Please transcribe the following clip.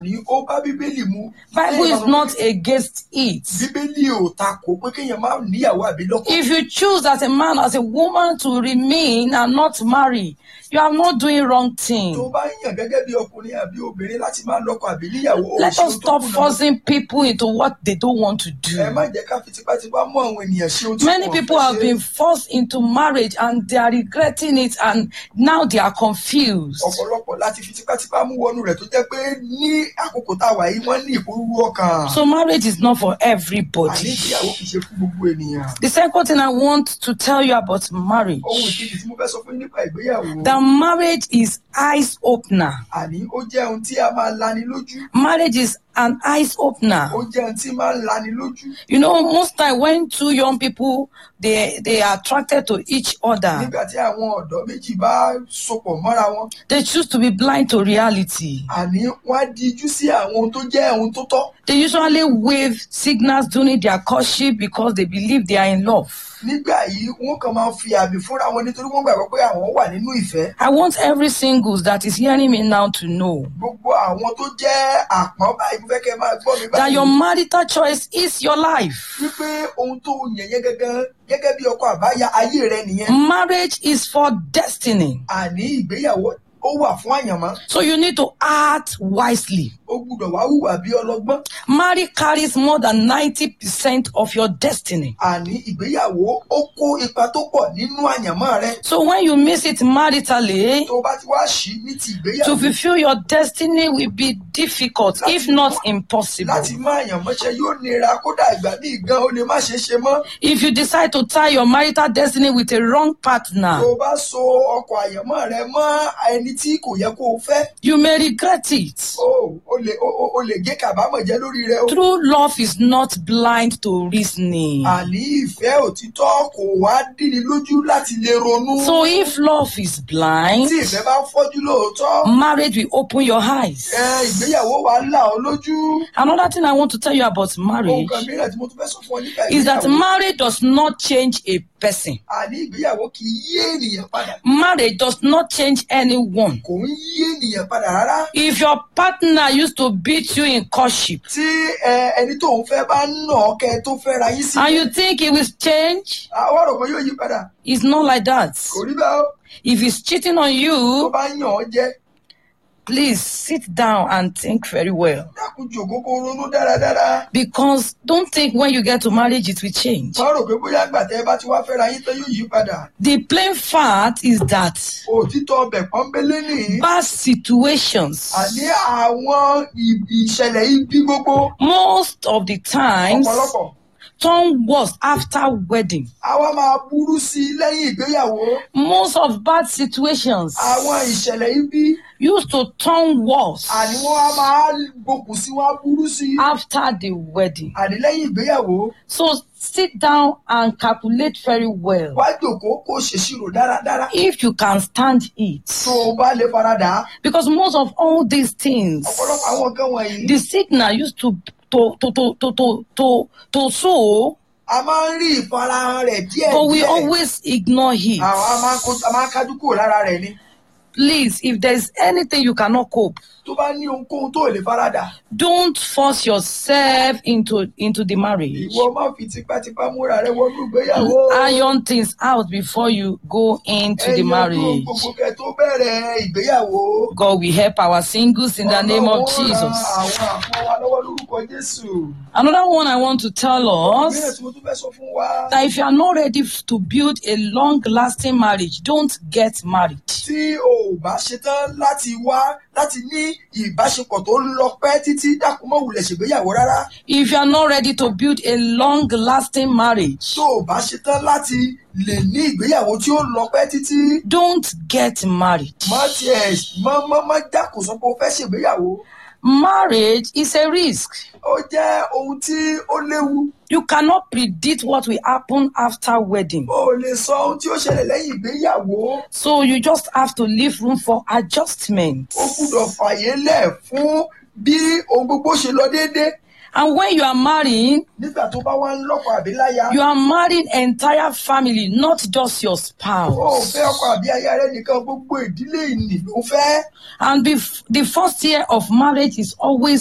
ní ó bá bíbélì mu. Bible is not against it. bíbélì ò takò pé kéèyàn máa níyàwó àbí lọ́kọ. If you choose as a man, as a woman to remain and not marry, you are not doing wrong tó thing. bá yàn gẹ́gẹ́ bí ọkùnrin àbí obìnrin láti máa lọ́kọ àbí níyàwó ó Let ṣe us ohun tó stop kùnà. forcing people into what they don't want to ẹ do. má jẹ́ ká fi tipátipá mú àwọn ènìyàn ṣe ohun tí Many wọn ò people fẹ́ have ṣe. been forced into marriage and they are regretting it and now they are confused. ọ̀pọ̀lọpọ̀ láti fi tipátipá mú wọnú rẹ̀ tó jẹ́ pé ní àkókò tá a wà yìí wọ́n ní ìpòrúurú ọkàn. So marriage is not for àní everybody. ìgbéyàwó kì í ṣe fún gbogbo ènìyàn. The second thing I want to tell you about marriage, ohun ìkejì tí mo fẹ́ sọ fún yín nípa ìgbéyàwó. that marriage is eyes opener. àní ó jẹ́ ohun tí a máa lani lójú. Marriage is an eyes opener. ó jẹ́ ohun tí máa ń lani lójú. You know, most time when two young people they they are attracted to each other, nígbà tí àwọn ọ̀dọ́ méjì bá sopọ̀ mọ́ra wọn. they choose to be blind to reality. àní wọ́n á dijú sí àwọn ohun tó jẹ́ ohun tó tọ́. They usually wave signals during their courtship because they believe they are in love. nígbà yìí wọ́n kàn máa fi àmì fúnra wọn nítorí wọ́n gbàgbọ́ pé àwọn wà nínú ìfẹ́. I want every singles that is hearing me now to know gbogbo àwọn tó jẹ́ àpọ́n báyìí mo fẹ́ kẹ́ ẹ máa gbọ́ mi that your báyìí. marital choice is your life. wípé ohun tó yàn yẹn gẹ́gẹ́ gẹ́gẹ́ bí ọkọ àbáyá ayé rẹ nìyẹn. Marriage is for destiny. àní ìgbéyàwó ó wà fún àyànmọ́. So you need to act wisely. ó gbúdọ̀ wá hùwà bí ọlọ́gbọ́n. Marriage carries more than 90% of your destiny. àní ìgbéyàwó ó kó ipa tó pọ̀ nínú àyànmọ́ rẹ. So when you miss it maritally, tó o bá ti wá ṣí ní ti to ìgbéyàwó fulfill your destiny will be difficult, if not impossible. láti má àyànmọ́ṣẹ́ yóò nira kódà ìgbà míì gan ó lè má ṣeé ṣe mọ́. If you decide to tie your marital destiny with a wrong partner, tó o bá so ọkọ̀ àyànmọ́ rẹ mọ́ ẹni tí kò yẹ kó o fẹ́. you may regret it. o o lè o o- o lè gé kàbámọ̀ jẹ́ lórí rẹ o. True love is not blind to reasoning. àní ìfẹ́ òtítọ́ kò wá dìní lójú láti lè ronú. So if love is blind, tí ìfẹ́ bá fọ́jú lóòótọ́ marriage will open your eyes. ẹ ìgbéyàwó wa là ọ́ lójú. Another thing I want to tell you about ohun marriage kan mìíràn tí mo tún fẹ́ sọ fún ọ nípa is that ìgbéyàwó. marriage does not change a person. àní ìgbéyàwó kì í yí ènìyàn padà. Marriage does not change anyone. kò ń yí ènìyàn padà rárá. If your partner used to beat you in courtship tí ẹ, ẹni tó ń fẹ́ bá ń nà ọ́ kẹ́ tó fẹ́ ra yín sí. and you think he will change, àwọn ọ̀rọ̀ kan yóò yí padà. it's not like that. kò rí bẹ́ẹ̀ o. If he's cheating on tó you, bá yàn ọ́ jẹ please sit down and think very well. dákun jòkó kó ronú dáradára. Because don't think when you get to marriage it will change. má rò pé bóyá gbà tẹ́ ẹ bá ti wá fẹ́ ra yín tán yóò yí padà. The plain fact is that òtítọ́ ọbẹ̀ pọ́nbélé nìyí. bad situations, àní àwọn ì- ìṣẹ̀lẹ̀ ibi gbogbo most of the times, ọ̀pọ̀lọpọ̀ turn worse after wedding. àwa máa burú sí i lẹ́yìn ìgbéyàwó. Most of bad situations àwọn ìṣẹ̀lẹ̀ ibi used to turn worse àní wọ́n á máa gbókùn sí wọn á burú sí i. after the wedding. àní lẹ́yìn ìgbéyàwó So sit down and calculate very well. wá jòkó kó ṣèṣirò dáradára. If you can stand it. tó o bá lè faradà Because most of all these things, ọ̀pọ̀lọpọ̀ àwọn nǹkan wọ̀nyí. the signal used to to to to to to to, to show, a máa ń rí ìfarahàn rẹ̀ díẹ̀ but we díẹ̀. always ignore it. àwọn a máa ń kó- a máa ń kájú kúrò lára rẹ̀ ni. Please, if there's anything you cannot cope, tó bá ní ohunkóhun tó lè faradà. don't force yourself into into the marriage. ìwọ má fi tipátipá múra rẹ wọnú ìgbéyàwó. Iron things out before you go into the ẹ̀yin ọdún marriage. gbogbo kẹ tó bẹ̀rẹ̀ ìgbéyàwó. God will help our singles in the name of Ọlọ́run ó ran Jesus. àwọn àpọ́n wa lọ́wọ́ lórúkọ Jésù. Another one I want to tell ìbéèrè us tí mo tún fẹ́ sọ fún wa. that if you are not ready f- to build a long lasting marriage, don't get married. tí o ò bá ṣetán láti wá láti ní ìbáṣepọ̀ tó ń lọ pẹ́ títí dákun mọ́ wulẹ̀ ṣègbéyàwó rárá. If you are not ready to build a long lasting marriage, tó o bá ṣetán láti lè ní ìgbéyàwó tí ó lọ pẹ́ títí. don't get married. má tiẹ̀ má má má dákun sọ pé o fẹ́ ṣègbéyàwó. Marriage is a risk. ó jẹ́ ohun tí ó léwu. You cannot predict what will happen after wedding. o ò lè sọ ohun tí ó ṣẹlẹ̀ lẹ́yìn ìgbéyàwó. So you just have to leave room for adjustment. ó gbúdọ̀ fàyè lẹ̀ fún bí ohun gbogbo ṣe lọ déédé. And when you are marrying, nígbà tó bá wá ń lọ́kọ àbí láya you are marrying entire family, not just your ó spouse. fẹ́ ọkọ àbí aya rẹ nìkan gbogbo ìdílé ìnì ló fẹ́. And bef- the first year of marriage is always